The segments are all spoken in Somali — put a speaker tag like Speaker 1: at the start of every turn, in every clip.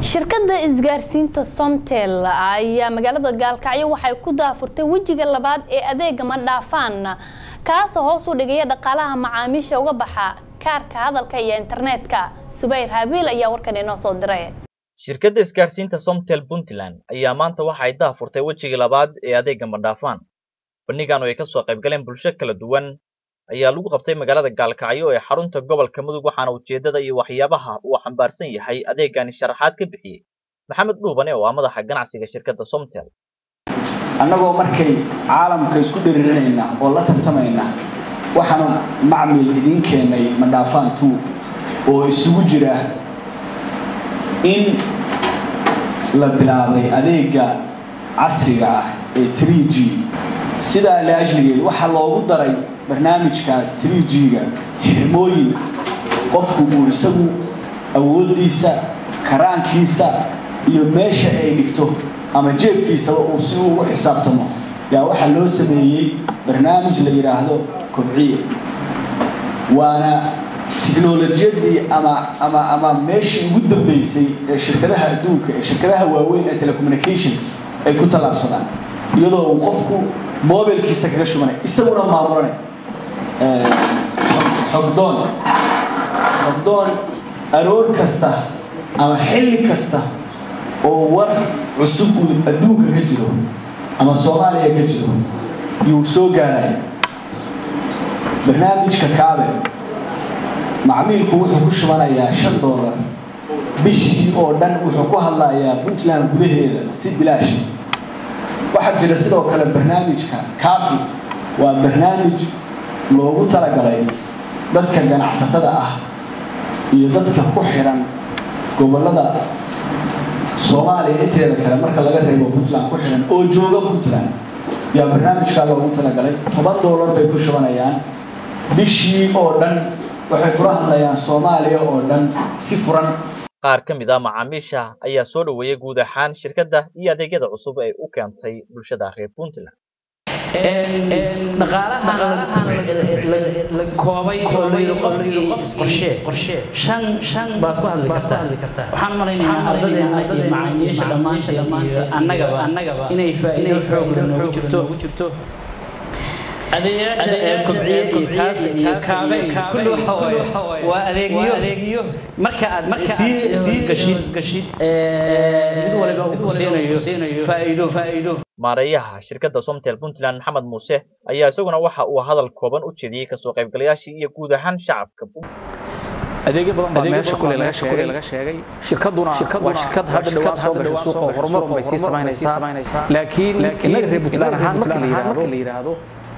Speaker 1: shirkadda isgaarsiinta somtel ayaa magaalada gaalkacyo waxay ku daafurtay wejiga labaad ee adeega madhaafaan kaasoo hoos u dhigaya dhaqaalaha macaamiisha uga baxa kaarka hadalka iyo internetka subayr habiil ayaa warkan inoo soo diray
Speaker 2: shirkadda isgaarsiinta somtel puntland ayaa maanta waxa ay daafurtay wejigii labaad ee adeega madhaafaan bandhigan oo ay kasoo qayb galeen bulsho kala duwan ayaa lagu qabtay magaalada gaalkacyo ee xarunta gobolka mudug waxaana ujeedada iyo waxyaabaha uu xambaarsan yahay adeegani sharaxaad ka bixiyey maxamed dhuubane oo ah madaxa ganacsiga shirkadda somtel
Speaker 3: annagoo markay caalamka isku dhiriirinayna oo la tartamayna waxaanu macmil idiin keennay madhaafaan two oo isugu jira in la bilaabay adeega casriga ah ee 3g sidaa laajligeed waxaa loogu daray barnaamijkaas 3g-ga xirmooyin qofku uu isagu awooddiisa karaankiisa iyo meesha ay dhigto ama jeebkiisaba uu si uu ugu xisaabtamo yaa waxaa loo sameeyey barnaamij la yidhaahdo kobciye waana tiknolojiyadii ama ama ama meeshii ugu dambeysay ee shirkadaha adduunka ee shirkadaha waaweyn ee telecommunication ay ku tallaabsadaan iyadoo uu qofku mobilkiisa kaga shubanay isaguna maamulanay xogdoon xogdoon aroor kasta ama xilli kasta oo war cusub uu adduunka ka jiro ama soomaaliya ka jiro yuu soo gaaraya barnaamijka kaabe macmiilku wuxuu ku shubanayaa shan doolar bishii oo dhan wuxuu ku hadlayaa puntland gudaheeda si bilaash waxaa jira sidoo kale barnaamijka kaafi waa barnaamij loogu talagalay dadka ganacsatada ah iyo dadka ku xiran gobollada soomaaliya inteeda kale marka laga reebo puntland ku xiran oo jooga puntland yaa barnaamijkaa loogu talagalay toban doolar bay ku shubanayaan bishii oo dhan waxay kula hadlayaan soomaaliya oo dhan si furan
Speaker 2: qaar ka mid ah macaamiisha ayaa soo dhoweeyey guud ahaan shirkadda iyo adeegyada cusub ay u keentay bulshada reer puntland
Speaker 4: dhaqaalahan la koobay oo la yidhi qofkii qorshee shan shan baad ku hadli kartaa waxaan malaynayaa ardadeena iyo macaamiisha dhammaanteed iyo annagaba annagaba inay faa'iido xoog leh noogu jirto adeeyaasha ee kobciye iyo kaafe iyo kaabe kulli waxa waaye waa adeegyo marka aad marka sii gashid gashid mid waliba uu siinayo faa'iido faa'iido
Speaker 2: maareeyaha shirkadda somtel puntland maxamed muuse ayaa isaguna waxa uu hadal kooban u jeediyey kasoo qaybgalayaashii iyo guud ahaan shacabka
Speaker 5: adeegyo badan baa meesha kule laga sheegay shirkaduna waa shirkad hadda dhawaan soo gashay suuqa horumar bay sii samaynaysaa laakiin innaga reer puntland ahaan marka la yidhaahdo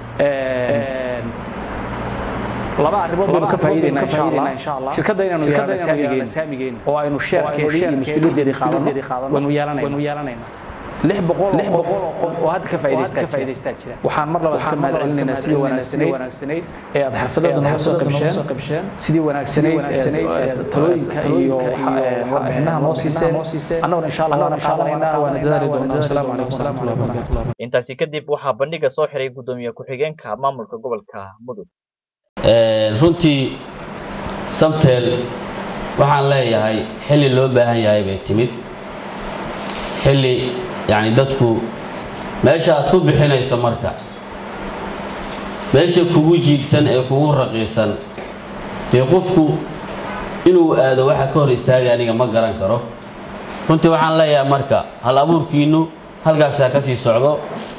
Speaker 5: laba arrimood baynu ka faa'iidaynaa insha allah shirkadda inaanu yeelano saamigeena oo aynu sheerkeedii iyo mas-uuliyaddeedii qaadano waynu yeelanaynaa lix boqol oo qof oo hadda ka faa'iidaystaa jira waxaan mar labaad ka mahad celinaynaa sidii wanaagsanayd ee aad xirfadooda nooga soo qabsheen sidii wanaagsanayd talooyinka iyo warbixinaha noo siiseen annaguna insha allah waana qaadanaynaa waana dadaali doonaa asalaamu calaykum waraxmatullahi wabarakatuh
Speaker 2: intaasi kadib waxaa bandhiga soo xiray gudoomiye ku-xigeenka maamulka gobolka mudug
Speaker 6: runtii samtel waxaan leeyahay xilli loo baahan yahay bay timid xilli yacni dadku meesha aad ku bixinayso marka meesha kugu jiibsan ee kugu raqiisan dee qofku inuu aado waxa ka hor istaagay aniga ma garan karo runtii waxaan leeyahay marka hal abuurkiinnu halkaasaa ka sii socdo